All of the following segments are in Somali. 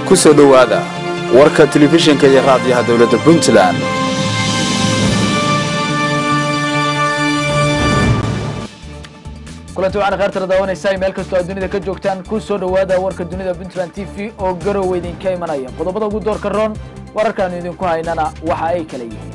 ku soo dhowaada warka telefishinka iyo raadiyaha dowladda puntland kulanti waxaana kheertala daawanaysaa meel kastoo aad dunida ka joogtaan ku soo dhowaada warka dunida puntland t v oo garow idinka imanaya qodobada ugu doorka roon wararkaanu idinku haynana waxa ay kala yihiin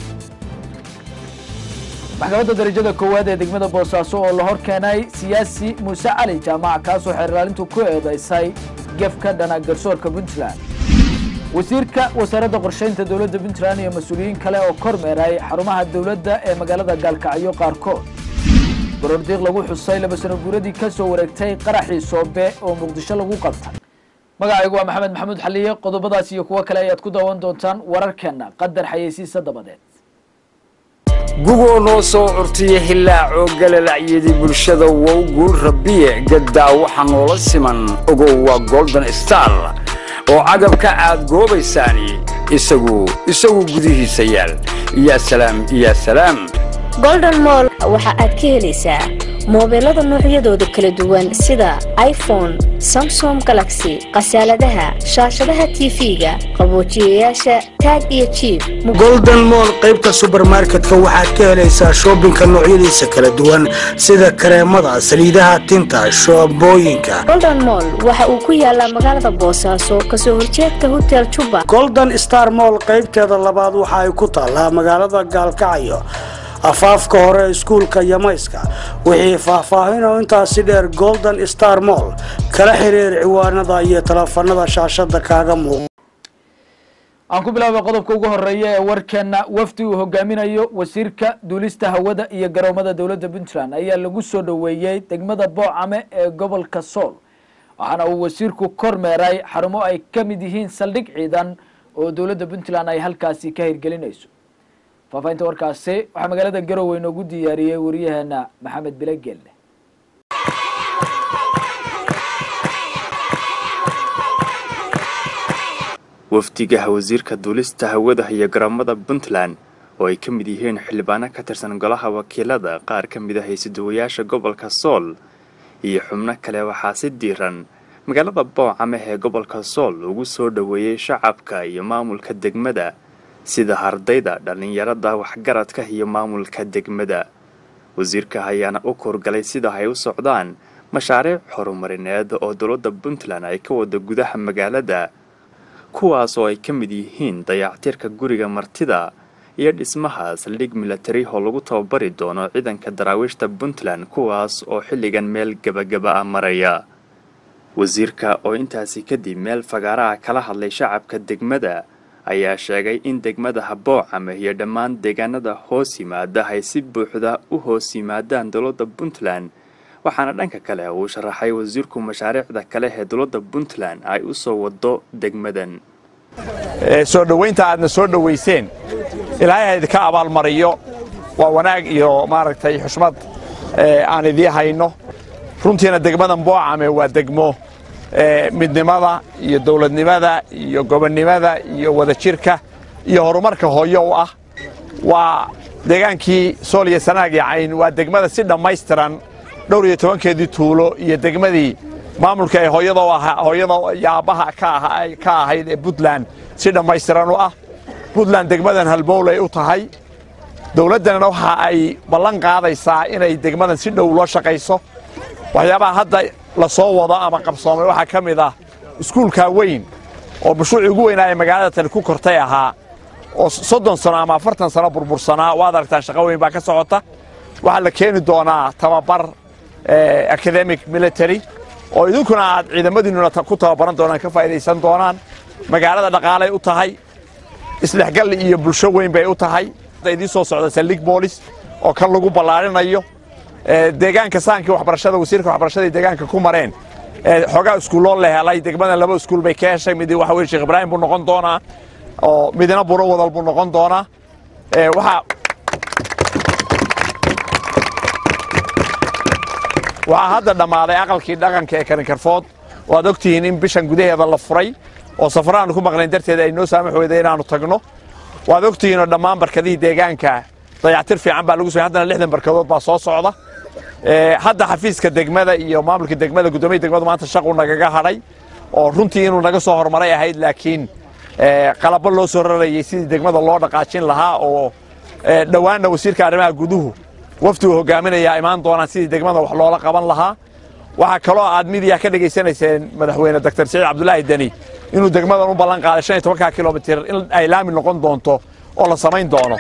maxkamadda darajada koowaad ee degmada boosaaso oo la hor keenay siyaasi muuse cali jaamac kaasoo xeer ilaalintu ku eedaysay gef ka dhana garsoorka puntland wasiirka wasaaradda qorshaynta dowladda puntland iyo mas-uuliyiin kale oo kormeeray xarumaha dowladda ee magaalada gaalkacyo qaarkood gorordiiq lagu xusay laba sano guuradii ka soo wareegtay qaraxii soobe oo muqdisho lagu qabtay magacaygu waa maxamed maxamuud xaliye qodobadaas iyo kuwo kale ayaad ku daawan doontaan wararkeenna qadar xayeysiisa dabadeed gugoo noo soo curtiya hilaacoo galalacyadii bulshada wow guul rabbiye gaddaa waxa noola siman ogow waa golden star oo cagabka aad goobaysaani isagu isagu gudihiisa yaal yaa salaam yaa salaam golden moll waxa aad ka helaysaa moobeelada noocyadooda kala duwan sida iphone samsom galaxy khasaaladaha shaashadaha tv-ga qaboojiyayaasha taag iyo jiib golden moll qaybta subermarketka waxaad ka helaysaa shoobinka noocyadiisa kala duwan sida kareemada saliidaha tinta shoobooyinka golden moll waxa uu ku yaalaa magaalada boosaaso kasoo horjeedka hotel juba golden star moll qaybteeda labaad waxa ay ku taallaa magaalada gaalkacyo afaafka hore iskuulka yamayska wixii faahfaahinoo intaasi dheer golden star moll kala xiriir ciwaanada iyo teleefanada shaashada kaaga muuqa aan ku bilaabay qodobka ugu horeeya ee warkeena wafdi uu hogaaminayo wasiirka duulista hawada iyo garoomada dowladda puntland ayaa lagu soo dhoweeyey degmada boocame ee gobolka sool waxaana uu wasiirku kormeeray xarumo ay ka mid yihiin saldhig ciidan oo dowladda puntland ay halkaasi ka hirgelinayso faafahinta warkaasi waxaa magaalada garowe inoogu diyaariyey wariyaheena maxamed bilegelle wafdigaha wasiirka duulista hawada iyo garoomada puntland oo ay ka mid yihiin xildhibaano ka tirsan golaha wakiilada qaar ka mid ah haysiduwayaasha gobolka sool iyo xubno kale waxaa si diiran magaalada boocame ee gobolka sool ugu soo dhoweeyey shacabka iyo maamulka degmada sida ardayda dhallinyarada waxgaradka iyo maamulka degmada wasiirka ayaana u kuurgalay sida ay u socdaan mashaariic horumarineed oo dowladda puntland ay ka wada gudaha magaalada kuwaas oo ay ka mid yihiin dayactirka guriga martida iyo dhismaha saldhig milatari oo lagu tababari doono ciidanka daraawiishta puntland kuwaas oo xilligan meel gebagaba ah maraya wasiirka oo intaasi kadib meel fagaaraha kala hadlay shacabka degmada ayaa sheegay in degmada haboocame iyo dhammaan deegaanada hoos yimaada ay si buuxda u hoos yimaadaan dowladda puntland waxaana dhanka kale uu sharaxay wasiirku mashaariicda kale ee dowladda puntland ay u soo wado degmadan soo dhowaynta aadna soo dhowayseen ilaahay ha idinka abaalmariyo waa wanaag iyo maaragtay xushmad aan idii hayno runtiina degmadan boocame waa degmo midnimada iyo dowladnimada iyo gobonnimada iyo wadajirka iyo horumarka hooyo u ah waa deegaankii sool iyo sanaag iyo cayn waa degmada si dhammaystiran dhowr iyo tobankeedii tuulo iyo degmadii maamulka ee hooyada hooyada iyo aabbaha ka ahayd ee puntland si dhammaystiran u ah puntland degmadan halbowlay u tahay dowladdana waxa ay ballan qaadaysaa inay degmadan si dhow loo shaqayso waxyaabaha hadda la soo wado ama qabsoomay waxaa ka mid ah iskuulkaa weyn oo mashruucii ugu weynaa ee magaalada tani ku kortay ahaa oo soddon sano ama afartan sano burbursanaa waad aragtaan shaqo weyn baa ka socota waxaa la keeni doonaa tababar academic military oo idinkuna aad ciidamadiinnuna ku tababaran doonaan ka faa'idaysan doonaan magaalada dhaqaalay u tahay isdhexgal iyo bulsho weyn bay u tahay idiin soo socda saldhig boolis oo kan lagu ballaarinayo deegaanka saankii waxbarashada wasiirka waxbarashada deegaanka ku mareen xoogaa iskuulloo la helay degmadan laba iskuul bay ka heshay mid waxa weye sheekh ibraahim buu noqon doonaa oo midna buro wadal buu noqon doonaa waxaa waxaa hadda dhammaaday aqalkii dhaqanka ee karinkarfood oo aad ogtihiin in bishan gudaheeda la furay oo safaraanu ku maqlayn darteed ay noo saamax weyday inaannu tagno waad ogtihiinoo dhammaan barkadihii deegaanka dayactir fiican baa lagu soo haddana lixdan barkadood baa soo socda hadda xafiiska degmada iyo maamulka degmada guddoomiya degmadu maanta shaqu nagaga hadhay oo runtii inuu naga soo horumaray ahayd laakiin qalabo loo soo rarayay sidii degmada loo dhaqaajin lahaa oo dhowaanna wasiirka arrimaha guduhu wafdigu hogaaminayaa imaan doonaan sidii degmada wax loola qaban lahaa waxaa kaloo aad midiya ka dhegaysanayseen madaxweyne doctor siciid cabdulaahi deni inuu degmadan u ballan qaaday shan iyo tobanka kilomitir in ay laami noqon doonto oo la samayn doono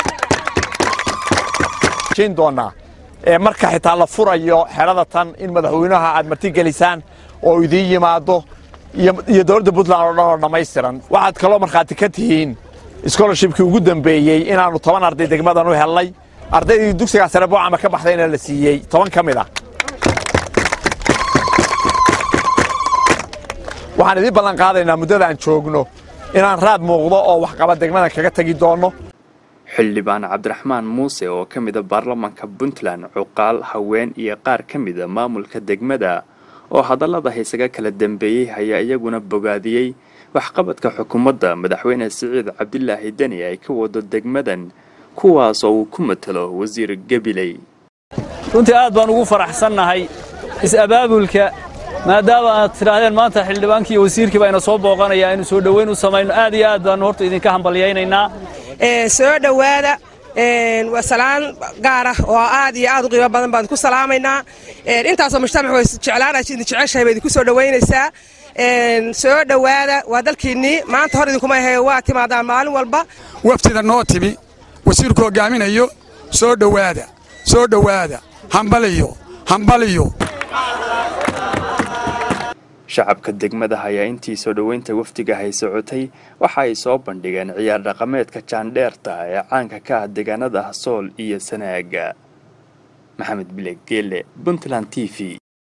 doonaa marka xitaa la furayo xerada tan in madaxweynaha aad martigelisaan oo idiin yimaado iyo dowladda puntland oo dhan oo dhammaystiran waxaad kaloo markhaati ka tihiin scholarshipkii ugu dambeeyey inaannu toban arday degmadan u helnay ardaydii dugsigaa sare boocama ka baxdayna la siiyey toban ka mid ah waxaan idiin ballan qaadaynaa muddada aan joogno inaan raad muuqdo oo waxqaba degmadan kaga tegi doonno xildhibaan cabdiraxmaan muuse oo ka mida baarlamaanka puntland cuqaal haween iyo qaar ka mida maamulka degmada oo hadallada haysaga kala dambeeyey ayaa iyaguna bogaadiyey waxqabadka xukuumadda madaxweyne siciid cabdilaahi deni ay ka wado degmadan kuwaas oo uu ku matalo wasiir gabiley runtii aad baan ugu faraxsannahay is-abaabulka maadaama aad tidhaahdeen maanta xildhibaankii iyo wasiirkii baa ina soo booqanaya aynu soo dhoweyn u samayno aad iyo aad baanu horta idinka hambalyaynaynaa soo dhowaada waa salaan gaar ah oo aad iyo aad u qiimo badan baan ku salaamaynaa intaasoo mujtamac way jeclaanay idin jeceshahay bay idinku soo dhowaynaysaa soo dhowaada waa dalkiinnii maanta hor idinkuma ahe waa timaadaan maalin walba waftida noo timi wasiirku hogaaminayo soo dhowaada soo dhowaada hambaliyo hambaliyo shacabka degmada ayaa intii soo dhoweynta wafdiga hay socotay waxa ay soo bandhigeen ciyaar dhaqameedka jaandheerta ee caanka ka ah deegaanada sool iyo sanaaga maxamed bileg geele puntland t v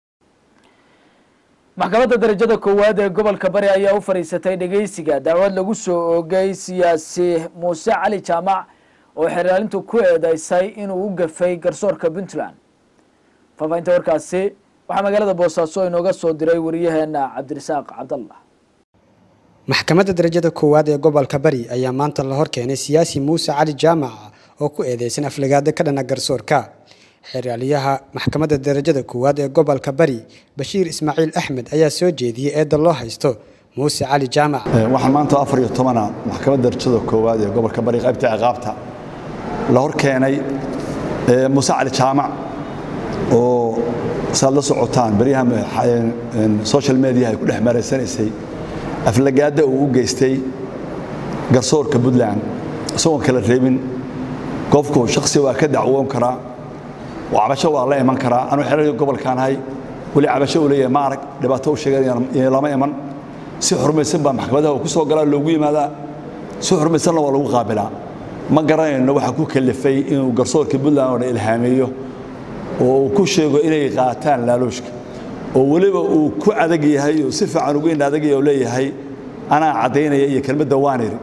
maxkamadda darajada koowaad ee gobolka bari ayaa u fadhiisatay dhegeysiga dacwad lagu soo oogay siyaasi muuse cali jaamac oo xeraalintu ku eedeysay inuu u gafay garsoorka puntland faafahinta warkaasi waxaa magaalada boosaaso inooga soo diray wariyaheena cabdirasaaq cabdallah maxkamadda darajada koowaad ee gobolka bari ayaa maanta la hor keenay siyaasi muuse cali jaamac oo ku eedeysan aflagaado ka dhana garsoorka xeraaliyaha maxkamadda darajada koowaad ee gobolka bari bashiir ismaaciil axmed ayaa soo jeediyey eedda loo haysto muuse cali jaamac waxaan maanta afar iyo tobana maxkamadda darajada koowaad ee gobolka bari qaybta ciqaabta la hor keenay muuse cali jaamac oo saad la socotaan baryaha social mediaha ay ku dhex maraysanaysay aflagaada uu u geystay garsoorka puntland isagoon kala reebin qofku shaksi waa ka dacwoon karaa oo cabasho waa la iman karaa anuu xerarkii gobolkaan ahay weli cabasho uu leeyahay ma arag dhibaato u sheeganaya lama iman si xurmaysan baa maxkamadaha uu ku soo galaa loogu yimaadaa si xurmaysanna waa lagu qaabilaa ma garanayno waxaa ku kalifay inuu garsoorka puntland oo dhan ilhaameeyo oo uu ku sheego inay qaataan laaluushka oo weliba uu ku adag yahay oo si fiican ugu in adag oo leeyahay anaa caddaynaya iyo kelmadda waaniri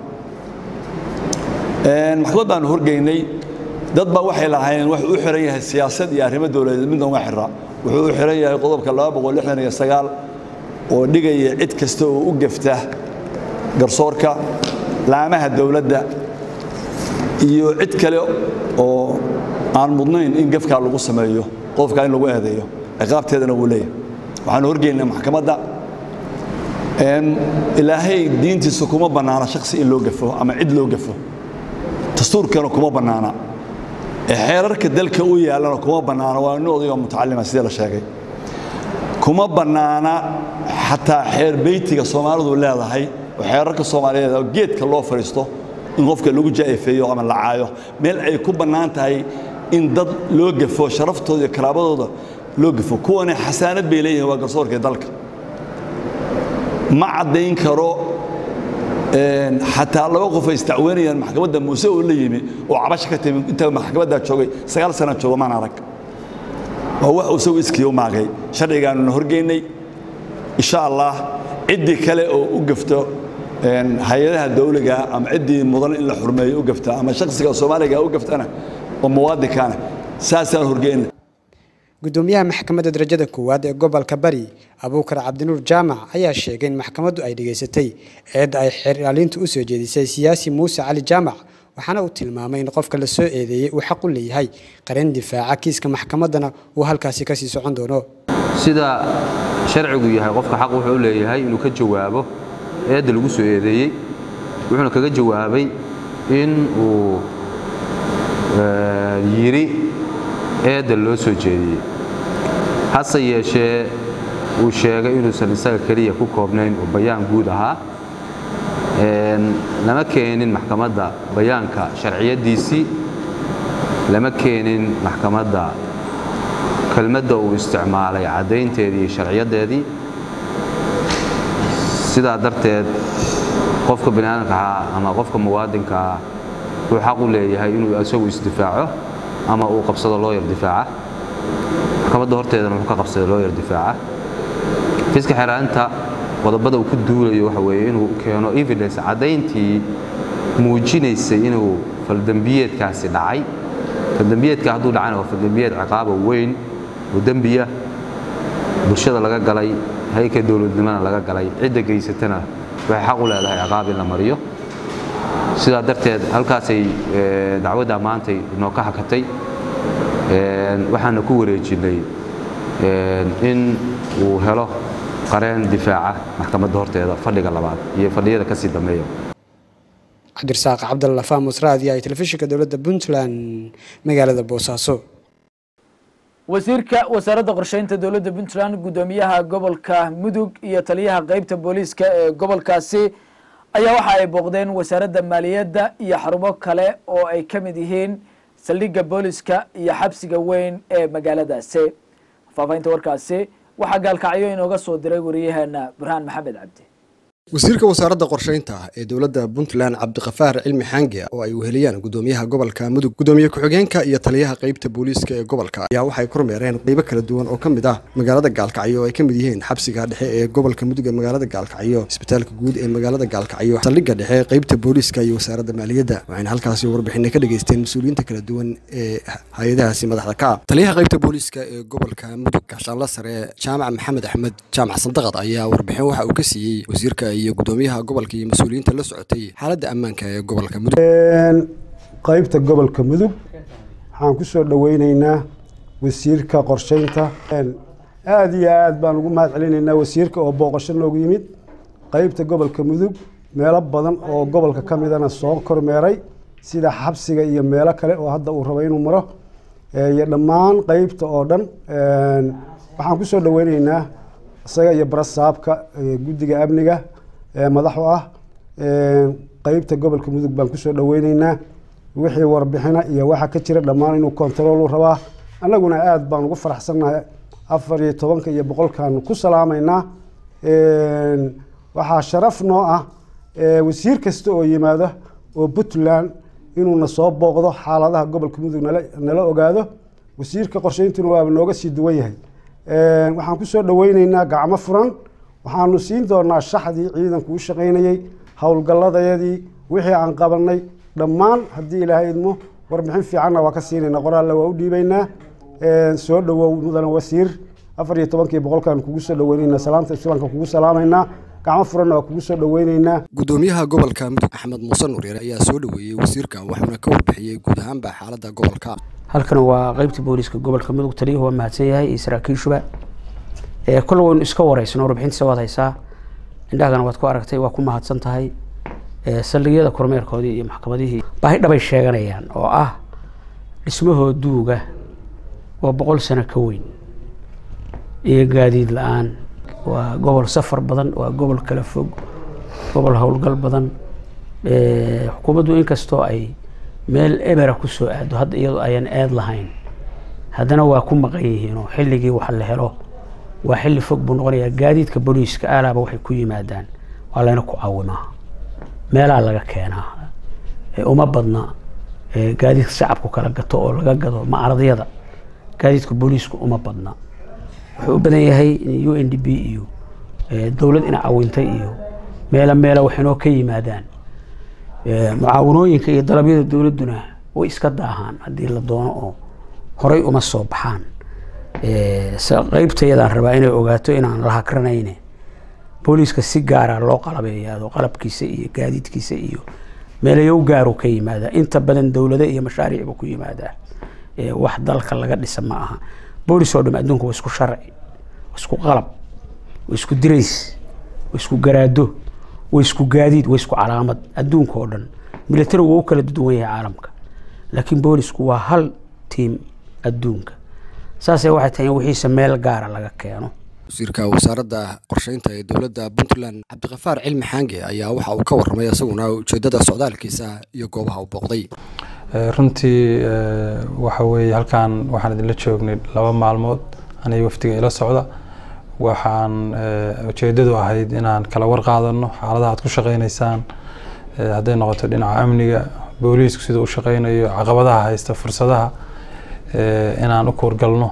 maxkamad baanu horgeynay dad baa waxay lahaayeen wuxuu u xiran yahay siyaasad iyo arrimo dowladeed midna uma xira wuxuu u xiran yahay qodobka oo dhigaya cid kasta oo u gefta garsoorka laamaha dowladda iyo cid kale oo aan mudnayn in gefkaa lagu sameeyo qodobkaa in lagu eedeeyo ciqaabteedana wuu leeyahay waxaanu horgeynaa maxkamadda ilaahay diintiisa kuma bannaana shaksi in loo gafo ama cid loo gafo dastuurkana kuma bannaana xeerarka dalka u yaallana kuma bannaana waa nin odayga mutacalima sidii la sheegay kuma bannaana xataa xeer beytiga soomaalidu leedahay oo xeerarka soomaaliyeed oo geedka loo fadhiisto in qofka lagu jaa'ifeeyo ama la caayo meel ay ku bannaan tahay in dad loo gafo sharaftooda iyo karaabadooda loo gafo kuwani xasaanad bay leeyihiin waa garsoorka dalka ma caddayn karo xataa laba qof ay istacweynayaan maxkamadda muuse oo la yimi oo cabasha ka timi inta maxkamaddaa joogay sagaal sana jooga maan arag waa wax uu isagu iskii u maagay sharcigaanuna horgeynay insha allah ciddii kale oo u gafto hay-adaha dawliga ama ciddii mudan in la xurmeeyo u gafta ama shaksiga soomaaliga u gaftana oo muwaadinkaana saasaan horgeynay gudoomiyaha maxkamadda darajada koowaad ee gobolka bari abuukar cabdinuur jaamac ayaa sheegay in maxkamaddu ay dhegaysatay eedda ay xeraalintu u soo jeedisay siyaasi muuse cali jaamac waxaana uu tilmaamay in qofka la soo eedeeyey uu xaq u leeyahay qaran difaaca kiiska maxkamaddana uu halkaasi kasii socon doono sida sharcigu yahay qofka xaq wuxuu u leeyahay inuu ka jawaabo eedda lagu soo eedeeyey wuxuuna kaga jawaabay in uu yidhi eedda loo soo jeediyey hase yeeshee uu sheegay inuusan isaga keliya ku koobnayn oo bayaan guud ahaa lama keenin maxkamadda bayaanka sharciyaddiisii lama keenin maxkamadda kelmadda uu isticmaalay caddaynteedii iyo sharciyaddeedii sidaa darteed qofka biniaadamka ah ama qofka muwaadinka ah wuxuu xaq u leeyahay inuu isagu isdifaaco ama uu qabsado looyar difaaca maxkamadda horteedana wuxuu ka qabsaday looyar difaaca fiiska xeeraanta qodobada uu ku duulayo waxa weeye inuu keeno evidence caddayntii muujinaysay inuu faldembiyeedkaasi dhacay faldembiyeedka hadduu dhacayna waa faldembiyeed ciqaaba weyn oo dembiya bulshada laga galay hayka dowladnimona laga galay cidda geysatana waxay xaq u leedahay ciqaab in la mariyo sidaa darteed halkaasay dacwadda maantay inoo ka hakatay waxaana ku wareejinnay in uu helo qareen difaaca maxkamadda horteeda fadhiga labaad iyo fadhiyada kasii dambeeya cabdirasaaq cabdalla faamus raadi ay telefishinka dowladda puntland magaalada boosaaso wasiirka wasaaradda qorsheynta dowladda puntland guddoomiyaha gobolka mudug iyo taliyaha qeybta booliiska ee gobolkaasi ayaa waxa ay booqdeen wasaaradda maaliyadda iyo xarumo kale oo ay ka mid yihiin saldhigga booliiska iyo xabsiga weyn ee magaaladaasi faafahinta warkaasi waxaa gaalkacyo inooga soo diray wariyaheena burhaan maxamed cabdi wasiirka wasaaradda qorsheynta ee dowladda puntland cabdiqafaar cilmi xaange oo ay weheliyaan gudoomiyaha gobolka mudug gudoomiye ku-xigeenka iyo taliyaha qeybta booliiska ee gobolka ayaa waxay kormeereen qeybo kala duwan oo ka mid ah magaalada gaalkacyo oo ay ka mid yihiin xabsiga dhexe ee gobolka mudug ee magaalada gaalkacyo isbitaalka guud ee magaalada gaalkacyo saldhigga dhexe qeybta booliiska iyo wasaaradda maaliyadda waxayna halkaasi warbixinay ka dhageysteen mas-uuliyiinta kala duwan ee hay-adahaasi madaxda ka taliyaha qeybta booliiska ee gobolka mudug gaashaanla sare jaamac maxamed axmed jaamac sandaqad ayaa warbixin waxa uu ka siiyey wasiirka iyo gudoomiyaha gobolka iyo mas-uuliyiinta la socotay xaaladda ammaanka ee gobolka mudug qaybta gobolka mudug waxaan ku soo dhoweyneynaa wasiirka qorsheynta aada iyo aad baan ugu mahad celinaynaa wasiirka oo booqasho noogu yimid qaybta gobolka mudug meelo badan oo gobolka ka midana soo kormeeray sida xabsiga iyo meelo kale oo hadda uu rabo inuu maro iyo dhammaan qeybta oo dhan waxaan ku soo dhoweyneynaa isaga iyo barasaabka guddiga amniga madaxu ah qeybta gobolka mudug baan kusoo dhoweyneynaa wixii warbixina iyo waxa ka jira dhammaan inuu kontaroolu rabaa annaguna aada baan ugu faraxsannahay afar iyo tobanka iyo boqolkaanu ku salaamaynaa waxaa sharaf noo ah wasiir kasta oo yimaado oo puntland inuuna soo booqdo xaaladaha gobolka mudug nala ogaado wasiirka qorsheyntuna waaba nooga sii duwan yahay waxaan kusoo dhoweyneynaa gacmo furan waxaanu siin doonaa shaxdii ciidanku u shaqaynayey howlgalladayadii wixii aan qabanay dhammaan haddii ilaahay idmo warbixin fiicanna waa ka siinayna qoraalle waa u dhiibaynaa soo dhowow mudane wasiir afar iyo tobankii boqolkaan kugu soo dhoweyneynaa salaanta islaamka kugu salaamaynaa gacmo furanna waa kugu soo dhoweyneynaa gudoomiyaha gobolka mudug axmed muuse nuuryare ayaa soo dhoweeyey wasiirka waxuuna ka warbixiyey guud ahaanba xaaladda gobolka halkan waa qeybta booliiska gobolka mudug taliyuhu waa mahadsan yahay iyo saraakiishuba kole waynu iska wareysno warbixintiisa waad haysaa indhahagana waad ku aragtay waa ku mahadsan tahay saldhigyada kormeerkoodii iyo maxkamadihii baahi dhabay sheeganayaan oo ah dhismahoo duuga waa boqol sano ka weyn iyo gaadiid la-aan waa gobol safar badan waa gobol kala fog gobol howlgal badan xukuumaddu inkastoo ay meel ebera kusoo aado hadda iyadoo ayan eed lahayn haddana waa ku maqan yihiin oo xilligii wax la helo waa xilli fog buu noqonayaa gaadiidka booliiska aalaaba waxay ku yimaadaan waa layna ku caawimaa meelaa laga keenaa uma badna gaadiidka shacabku kala gato oo laga gado macaradyada gaadiidka booliisku uma badna wuxuu u badan yahay u n d b iyo dowlad ina cawintay iyo meelo meelo waxinoo ka yimaadaan mucaawanooyinka iyo dalabyada dowladduna way iska daahaan haddii la doono oo horay uma soo baxaan qeybtayadaan rabaa inay ogaato inaan la hakranayne booliiska si gaara loo qalabeeyaado qalabkiisa iyo gaadiidkiisa iyo meelayow gaaru ka yimaadaa inta badan dowlado iyo mashaariicba ku yimaadaa wax dalka laga dhisa ma aha boolis oo dham adduunka waa isku sharci waa isku qalab waa isku dirays waa isku garaado waa isku gaadiid waa isku calaamad adduunka oo dhan militarigu waa u kala duwan yahay caalamka laakiin boolisku waa hal tiim adduunka saasay waxay tahay in wixiisa meel gaara laga keeno wasiirka wasaaradda qorsheynta ee dowladda puntland cabdiqafaar cilmi xaange ayaa waxa uu ka warramay isaguna ujeeddada socdaalkiisa iyo goobaha uu booqday runtii waxa weeye halkan waxaan idinla joognay laba maalmood aniga wafdiga ila socda waxaan ujeedadu ahayd inaan kala warqaadano xaaladaha aad ku shaqeynaysaan hadday noqoto dhinaca amniga booliisku sida u shaqeynayo caqabadaha haysta fursadaha inaan u kuurgalno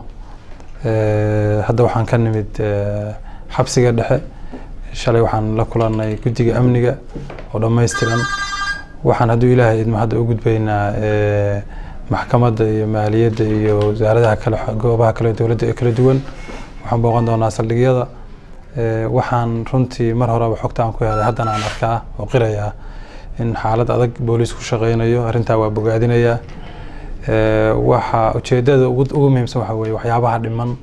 hadda waxaan ka nimid xabsiga dhexe shalay waxaan la kulanay guddiga amniga oo dhammaystiran waxaan hadduu ilaahay idmo hadda u gudbaynaa maxkamadda iyo maaliyadda iyo wasaaradaha kale goobaha kale dowladda ee kala duwan waxaan booqan doonaa saldhigyada waxaan runtii mar horeba xogta aan ku helay haddana aan arkaa oo qiraya in xaalad adag booliis ku shaqeynayo arrintaa waa bogaadinayaa waxa ujeedada ugu muhiimsan waxa weeye waxyaabaha dhiman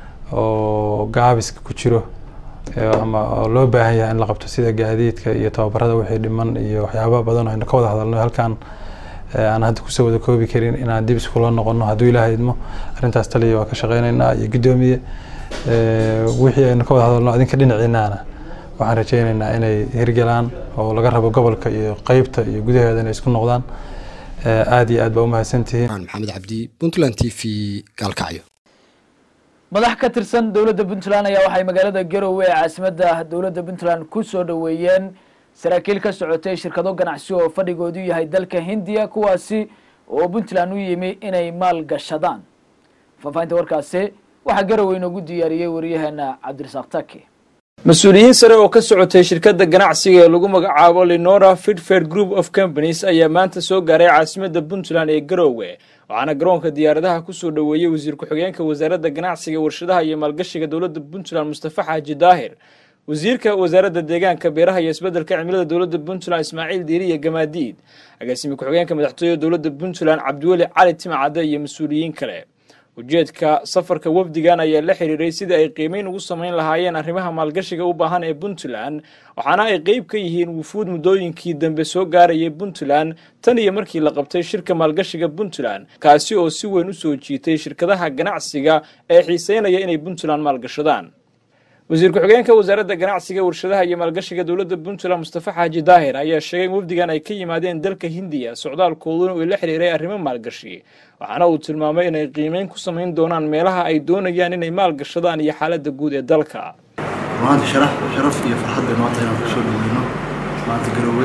oo gaabiska ku jiro ama oo loo baahan yahay in la qabto sida gaadiidka iyo tababarada wixii dhiman iyo waxyaaba badan oo aynu ka wada hadalno halkan aan hadda kusoo wada koobi karin inaan dib iskula noqono hadduu ilaahay idmo arrintaas taliya waa ka shaqeynaynaa iyo guddoomiye wixii aynu ka wada hadalno adinka dhinaciinaana waxaan rajeynaynaa inay hirgalaan oo laga rabo gobolka iyo qeybta iyo gudaheeda inay isku noqdaan aad iyo aad baa umahadsantihiin maxamed cabdi puntland t v gaalkacyo madax ka tirsan dowladda puntland ayaa waxay magaalada garowe ee caasimadda dowladda puntland ku soo dhoweeyeen saraakiil ka socotay shirkado ganacsi oo fadhigoodu yahay dalka hindiya kuwaasi oo puntland u yimi inay maal gashadaan faahfaahinta warkaasi waxaa garowe inoogu diyaariyey wariyaheena cabdirasaaq taki mas-uuliyiin sare oo ka socotay shirkadda ganacsiga ee lagu magacaabo lenora fidfair group of companies ayaa maanta soo gaaray caasimadda puntland ee garowe waxaana garoonka diyaaradaha kusoo dhoweeyey wasiir ku-xigeenka wasaaradda ganacsiga warshadaha iyo maalgashiga dowladda puntland mustafa xaaji daahir wasiirka wasaaradda deegaanka beeraha iyo isbeddelka cimilada dowladda puntland ismaaciil diiri iyo gamaadiid agaasimi ku-xigeenka madaxtooyada dowladda puntland cabdiweli cali timcadde iyo mas-uuliyiin kale ujeedka safarka wafdigan ayaa la xiriiray sidii ay qiimeyn ugu samayn lahaayeen arrimaha maalgashiga u baahan ee puntland waxaana ay qeyb ka yihiin wufuud muddooyinkii dambe soo gaarayay puntland tan iyo markii la qabtay shirka maalgashiga puntland kaasi oo si weyn u soo jiitay shirkadaha ganacsiga ee xiiseynaya inay puntland maalgashadaan wasiir ku-xigeenka wasaaradda ganacsiga warshadaha iyo maalgashiga dowladda puntland mustafa xaaji daahir ayaa sheegay in wafdigan ay ka yimaadeen dalka hindiya socdaalkooduna uu la xiriiray arrimo maalgashi waxaana uu tilmaamay inay qiimeyn ku samayn doonaan meelaha ay doonayaan inay maalgashadaan iyo xaaladda guud ee dalka maanta sharaf sharaf iyo farxad bay maanta inaan kusoo dhaweyno maanta garowe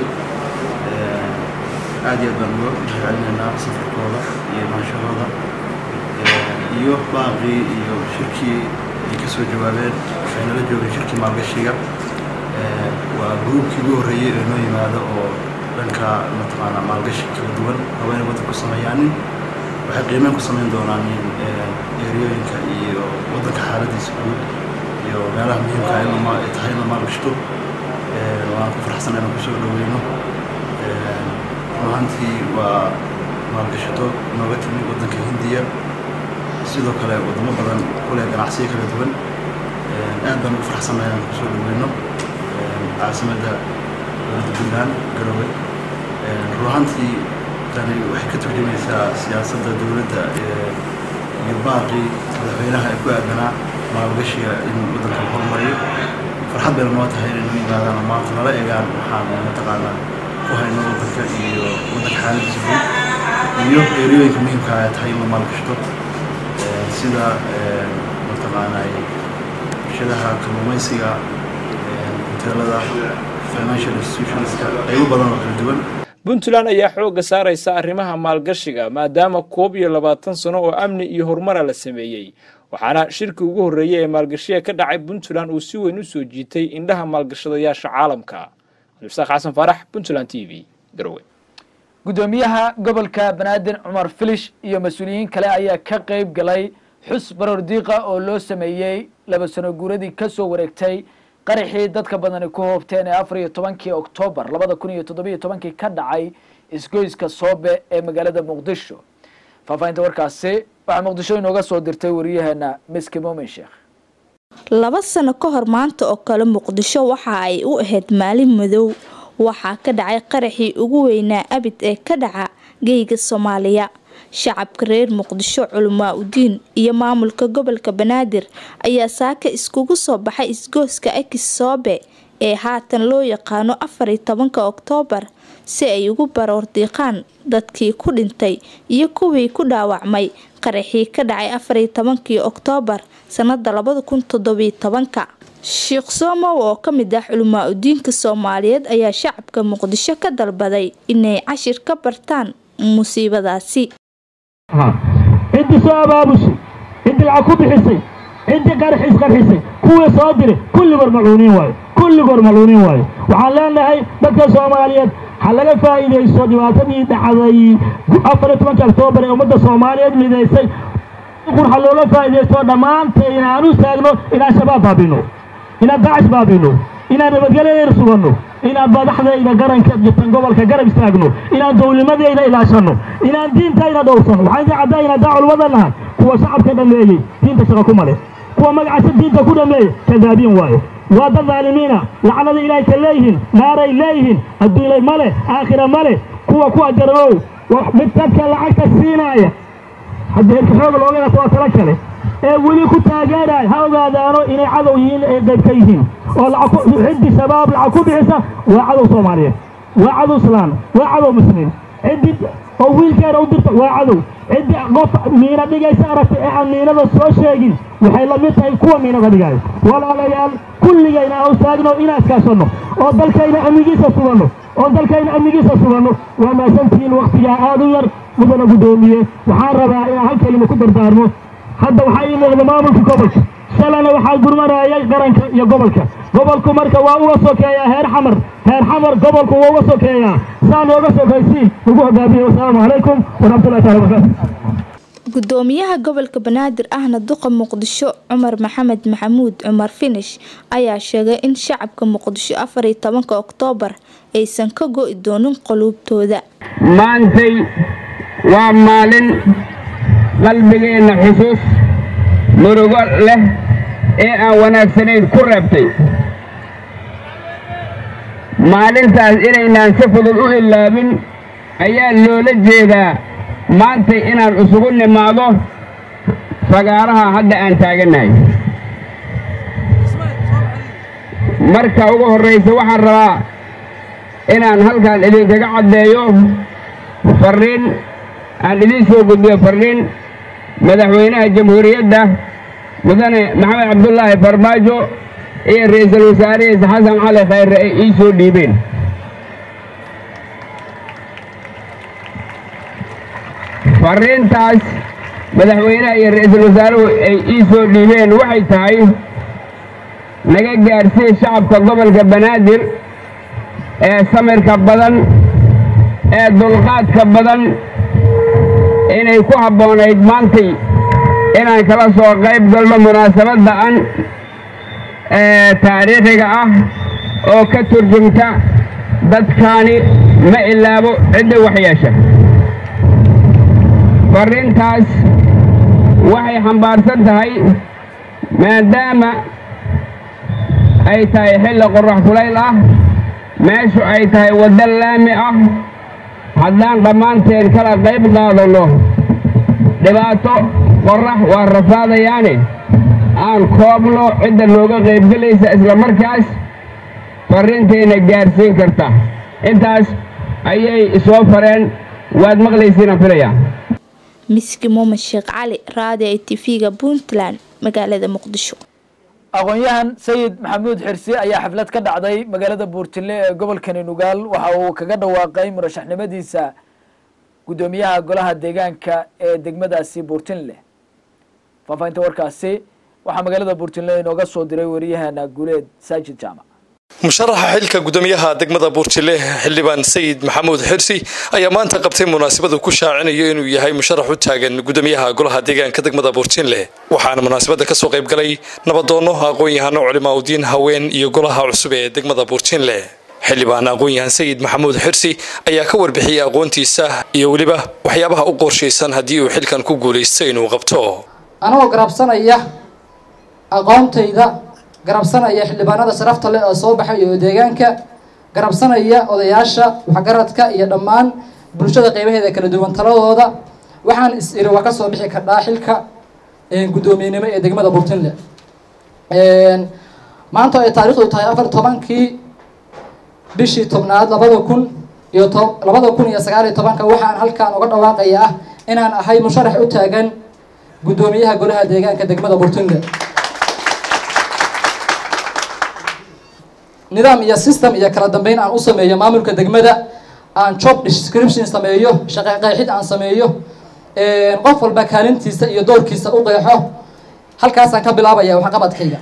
aad iyo aad baan uga mahadcelinaynaa safarkooda iyo maanshahooda iyo baaqii iyo shirkii ay ka soo jawaabeen waxay nala joogeen shirkii maalgashiga waa gruubkii ugu horreeyey ee noo yimaado oo dhanka mataqaanaa maalgashi kala duwan haweenay waddan ku sameeyaanin waxay qiimeyn ku samayn doonaan eeriyooyinka iyo waddanka xaaladiisa guud iyo meelaha muhiimka in ay tahay in la maalgashto waan ku faraxsan inaan kusoo dhaweyno runahantii waa maalgashato nooga timi waddanka hindiya sidoo kale wadamo badan kuleh ganacsiyo kala duwan aad baan ugu faraxsannahay inaan kusoo dhaweyno caasimadda dowladda puntland garowe runahantii tani waxay ka turjumaysaa siyaasadda dowladda iyo baaqii madaxweynaha ee ku aadanaa maalgashiga in waddanka la horumariyo farxad bayna noo tahay inay noo yimaadaan oo maanta nala egaan waxaan mataqaanaa ku hayno waddanka iyo waddanka xaaladiisa guud iyo eeriyooyinka muhiimka ay tahay in la maalgashto sida mataqaanaa warshadaha kalluumaysiga hoteelada financial institutionska qaybo badan oo kala duwan puntland ayaa xoogga saaraysa arrimaha maalgashiga maadaama koob iyo labaatan sano oo amni iyo horumara la sameeyey waxaana shirkii ugu horreeyey ee maalgashiga ka dhacay puntland uu si weyn u soo jiitay indhaha maalgashadayaasha caalamka cabdisaaq xasan faarax puntland t v garowe guddoomiyaha gobolka banaadir cumar filish iyo mas-uuliyiin kale ayaa ka qeyb galay xus baroor diiqa oo loo sameeyey laba sano guuradii ka soo wareegtay qaraxii dadka badani ku hoobteen ee afar iyo tobankii oktoobar labada kun iyo toddobiyo tobankii ka dhacay isgoyska soobe ee magaalada muqdisho faahfaahinta warkaasi waxaa muqdisho inooga soo dirtay wariyaheena miski muumin sheekh laba sano ka hor maanta oo kale muqdisho waxa ay u ahayd maalin madow waxaa ka dhacay qaraxii ugu weynaa abid ee ka dhaca geyga soomaaliya shacabka reer muqdisho culamaa udiin iyo maamulka gobolka banaadir ayaa saaka iskugu soo baxay isgooska akis soobe ee haatan loo yaqaano afariyo tobanka oktoobar si ay ugu baroordiiqaan dadkii ku dhintay iyo kuwii ku dhaawacmay qaraxii ka dhacay afariyo tobankii oktoobar sanada labada kun toddobiyo tobanka sheekh soomow oo ka mid ah culamaa udiinka soomaaliyeed ayaa shacabka muqdisho ka dalbaday inay cashir ka bartaan musiibadaasi ciddii soo abaabushay ciddii lacag ku bixisay ciddii qarxiis qarxisay kuwii soo diray kulligood malcuuniin waayo kulligood malcuuniin waayo waxaan leenahay dadka soomaaliyeed ha laga faa'iidaysto dhibaatadii dhacday afariyo tobanka oktoobar ee ummadda soomaaliyeed midaysay qur ha looga faa'iidaysto dhammaanteen inaan u istaagno inaan shabaab baabino inaan daacish baabino inaan nabadgelyadeena suganno inaan madaxdayda garanka jirtan gobolka garab istaagno inaan dowlimadayda ilaashano inaan diintayna dhowrsano waxaan idin caddaynaa daa culumada nahay kuwa shacabka dhameeyey diinta shaqa ku male kuwa magacaasa diinta ku dhameeyey kadaabiin waayo waa dad dhaalimiina lacnada ilaahay ka leeyihiin naaray leeyihiin adduunyay male aakhira male kuwa ku ajaroow mid dadka lacagta siinaaya haddii herka xooga looga gato waa tala kale ee weli ku taageeraya ha ogaadaano inay cadow yihiin ay qayb ka yihiin oo ciddi shabaab lacag ku bixisa waa cadow soomaaliyeed waa cadow islaan waa cadow muslimiin ciddi oo wiilkeena u dirta waa cadow ciddi qof miina dhigaysa aragtay ee aan miinada soo sheegin waxay la mid tahay kuwa miinada dhigaayo walaalayaal kulligayna aan istaagno inaan iskaashanno oo dalkayna amnigiisa suganno oo dalkayna amnigiisa suganno waa maasantihiin wakhtigaa aad u yar mudana guddoomiye waxaan rabaa inaan hal kelima ku dardaarmo hadda waxaa ii muuqda maamulka gobolka shalana waxaa gurmanayay qaranka iyo gobolka gobolku marka waa uga sokeeyaa heer xamar heer xamar gobolku waa uga sokeeyaa saa nooga sokaysiin ugu hogaamiye wasalaamu calaykum waraxmatullahi taala wabarakaatu gudoomiyaha gobolka banaadir ahna duqa muqdisho cumar maxamed maxamuud cumar finish ayaa sheegay in shacabka muqdisho afariyo tobanka oktoobar aysan ka go'i doonin quluubtooda maantay waa maalin qalbigeenna xusuus murugo leh ee aan wanaagsanayn ku reebtay maalintaas inaynaan si fudud u ilaabin ayaa loola jeedaa maantay inaan isugu nimaado fagaaraha hadda aan taagannahay marka ugu horraysa waxaan rabaa inaan halkan idinkaga caddeeyo farriin aan idiin soo gudbiyo farriin madaxweynaha jamhuuriyadda mudane maxamed cabdulaahi farmaajo iyo ra'iisul wasaarihiisa xasan cali khayre ay ii soo dhiibeen farriintaas madaxweynaha iyo ra'iisul wasaaruhu ay ii soo dhiibeen waxay tahay naga gaadhsiin shacabka gobolka banaadir ee samirka badan ee dulqaadka badan inay ku habboonayd maantay inaan kala soo qayb galno munaasabadda an ee taariikhiga ah oo ka turjumta dadkaani ma ilaabo cidda waxyeesha farriintaas waxay xambaarsan tahay maadaama ay tahay xilli qorrax kulayl ah meeshu ay tahay waddo laami ah haddaan dhammaanteen kala qayb qaadanno dhibaato qorrax waa rafaadayaane aan koobno cidda nooga qaybgelaysa isla markaas farriintayna gaadhsiin karta intaas ayay soo fareen waad maqlaysiinaan filayaa miski muumed sheekh cali raadi i tv-ga puntland magaalada muqdisho aqoon-yahan sayid maxamuud xirsi ayaa xaflad ka dhacday magaalada buurtile ee gobolkani nugaal waxa uu kaga dhawaaqay murashaxnimadiisa guddoomiyaha golaha deegaanka ee degmadaasi buurtinle faahfaahinta warkaasi waxaa magaalada buurtinle inooga soo diray wariyahana guuleed saajid jaamac musharaxa xilka gudoomiyaha degmada buurtile xildhibaan sayid maxamuud xirsi ayaa maanta qabtay munaasabadu ku shaacinayo inuu yahay musharax u taagan gudoomiyaha golaha deegaanka degmada buurtinle waxaana munaasabada kasoo qayb galay nabadoonno aqoon-yahano culimaa udiin haween iyo golaha cusub ee degmada buurtinle xildhibaan aqoon-yahan sayid maxamuud xirsi ayaa ka warbixiyey aqoontiisa iyo weliba waxyaabaha u qorshaysan haddii uu xilkan ku guulaysta inuu qabto anagoo garabsanaya aqoontayda garabsanaya xildhibaanada sharafta leh oo soo baxay oo deegaanka garabsanaya odayaasha waxgaradka iyo dhammaan bulshada qeybaheeda kala duwan taladooda waxaan is iri waa kasoo bixi kardhaa xilka guddoomiyenimo ee degmada burtinle maanta ay taarikhdu tahay afar tobankii bishii tobnaad labada kun iyo to labada kun iyo sagaal iyo tobanka waxaan halkaan uga dhawaaqaya ah inaan ahay musharax u taagan guddoomiyaha golaha deegaanka degmada burtinle nidaam iyo system iyo kala dambeyn aan u sameeyo maamulka degmada aan job description sameeyo shaqe qeexid aan sameeyo qof walba kaalintiisa iyo doorkiisa u qeexo halkaasaan ka bilaabaya waxqabadkayga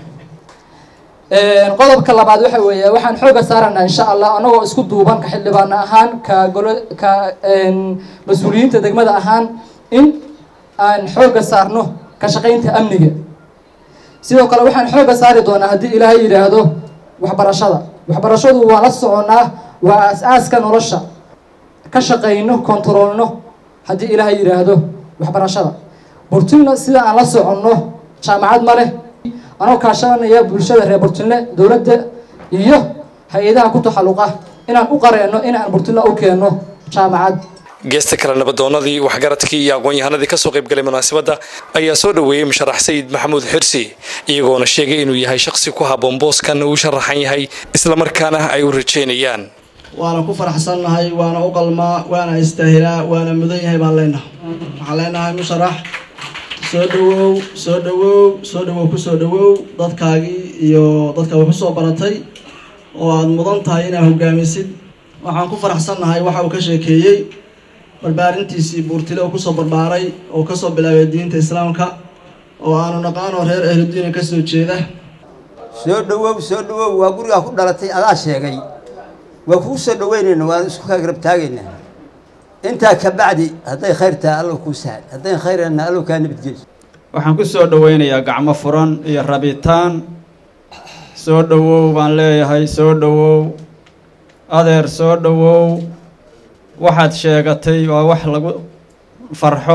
qodobka labaad waxa weeye waxaan xooga saaranaa insha allah anagoo isku duuban ka xildhibaano ahaan ka golo ka mas-uuliyiinta degmada ahaan in aan xooga saarno ka shaqaynta amniga sidoo kale waxaan xooga saari doonaa haddii ilaahay yidhaahdo waxbarashada waxbarashadu waa la soconaa waa as-aaska nolosha ka shaqayno kontaroolno haddii ilaahay yidhaahdo waxbarashada burtinle sida aan la soconno jaamacad ma leh anoo kaashanaya bulshada reer burtinle dowladda iyo hay-adaha ku taxalluqa inaan u qareenno in aan burtinle u keenno jaamacad geesta kale nabadoonadii waxgaradkii iyo aqoon-yahanadii kasoo qaybgalay munaasabadda ayaa soo dhoweeyey musharax sayid maxamuud xirsi iyagoona sheegay inuu yahay shaqsi ku habboon booskan uu sharaxan yahay islamarkaana ay u rajeynayaan waana ku faraxsannahay waana u qalmaa waana istaahilaa waana mudan yahay baan leenahay waxaan leenahay musharax soo dhawow soo dhawow soo dhawow kusoo dhawow dadkaagii iyo dadka wax usoo baratay oo aada mudan tahay inaad hogaamisid waxaan ku faraxsannahay waxa uu ka sheekeeyey barbaarintiisii buurtile oo kusoo barbaaray oo kasoo bilaabay diinta islaamka oo aanu naqaanoo reer ahludiina kasoo jeeda soo dhawow soo dhawow waa gurigaa ku dhalatay adaa sheegay waa kuu soo dhaweynayna waan isku kaa garab taagaynaa intaa ka bacdi hadday khayr tahay allow kuu sahal hadday khayrana allow kaa nabadgeliso waxaan ku soo dhoweynayaa gacmo furan iyo rabitaan soo dhawow baan leeyahay soo dhawow adeer soo dhawow waxaad sheegatay waa wax lagu farxo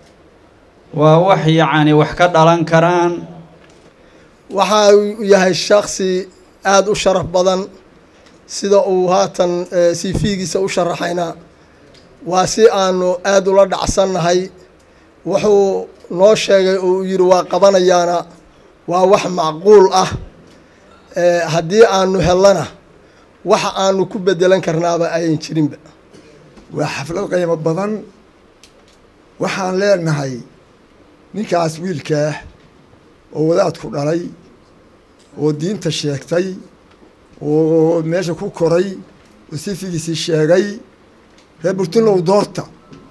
waa wax yacni wax ka dhalan karaan waxa uu yahay shaksi aada u sharaf badan sida uu haatan cv-giisa u sharaxayna waa si aanu aada ula dhacsannahay wuxuu noo sheegay oo uu yidhi waa qabanayaana waa wax macquul ah haddii aanu hellana waxa aanu ku bedelan karnaaba ayan jirinba waa xaflad qiimo badan waxaan leenahay ninkaas wiilkaah oo wadaadku dhalay oo diinta sheegtay oo meesha ku koray oo sifigiisii sheegay reer burtinlow doorta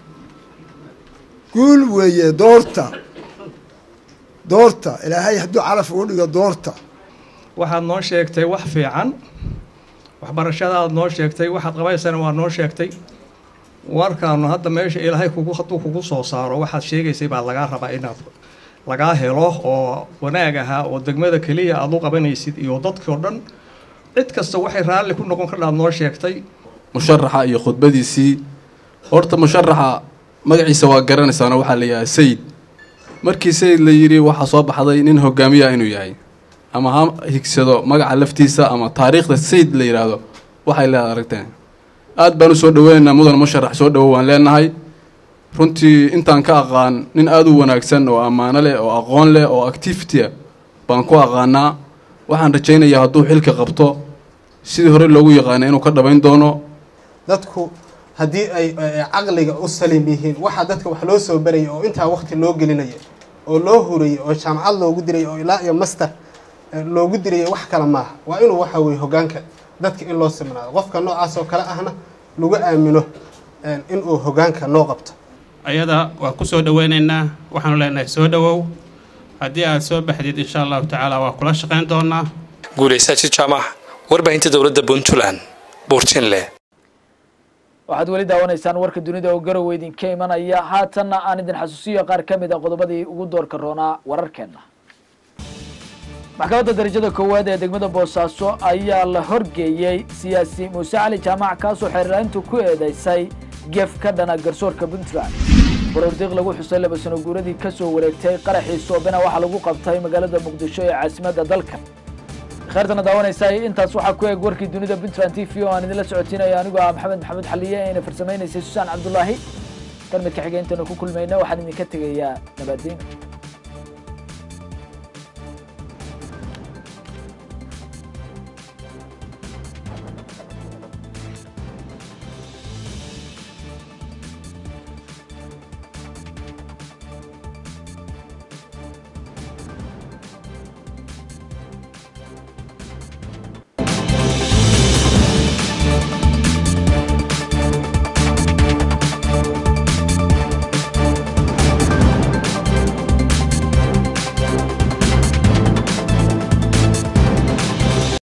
guul weeye doorta doorta ilaahay hadduu calaf ugu dhigo doorta waxaad noo sheegtay wax fiican waxbarashadaad noo sheegtay waxaad qabaysana waa noo sheegtay warkaanu hadda meesha ilaahay kugu hadduu kugu soo saaro waxaad sheegaysay baa lagaa rabaa inaad lagaa helo oo wanaag ahaa oo degmada keliya aad u qabanaysid iyo dadkii oo dhan cid kasta waxay raalli ku noqon kardhaad noo sheegtay musharaxa iyo khudbadiisii horta musharaxa magaciisa waa garanaysaana waxaa la yidhaha sayid markii sayid la yidhi waxaa soo baxday nin hogaamiya inuu yahay ama ha higsado magaca laftiisa ama taariikhda sayid la yidhaahdo waxay leedahay aragteen aad baan u soo dhaweynaynaa mudan musharax soo dhawow waan leenahay runtii intaan ka aqaan nin aada u wanaagsan oo ammaano leh oo aqoon leh oo activitya baan ku aqaanaa waxaan rajaynayaa hadduu xilka qabto sidii hore loogu yaqaana inuu ka dhabayn doono dadku haddii ay caqliga u salim yihiin waxaa dadka wax loo soo baraya oo intaa waqti loo gelinaya oo loo hurayay oo jaamacad loogu diraya oo ilaa iyo master loogu diraya wax kale maaha waa inuu waxa weye hogaanka dadka in loo simnaado qofka noocaas oo kale ahna lagu aamino inuu hogaanka noo qabto ayada waa ku soo dhaweynaynaa waxaanu leenahay soo dhawow haddii aad soo baxdid insha allahu tacaala waa kula shaqayn doonaa guulaysaajid jaamac warbaahinta dowladda puntland buurtinle waxaad weli daawanaysaan warka dunida oo garowe idinka imanaya haatanna aan idin xasuusiyo qaar ka mid a qodobadii ugu doorka roonaa wararkeenna maxkamadda darajada koowaad ee degmada boosaaso ayaa la horgeeyey siyaasi muuse cali jaamac kaasoo xeerlaaintu ku eedeysay gef ka dhana garsoorka puntland baroordiiq lagu xusay laba sano guuradii ka soo wareegtay qaraxii soobena waxaa lagu qabtay magaalada muqdisho ee caasimadda dalka kheyrtana daawanaysaa intaas waxaa ku eeg warkii dunida puntland t v oo aan idinla socotiinaya anigoo ah maxamed maxamuud xaliye eena farsamaynaysay susaan cabdulaahi kan midka xigeenteena ku kulmayna waxaan idinka tegayaa nabaddiin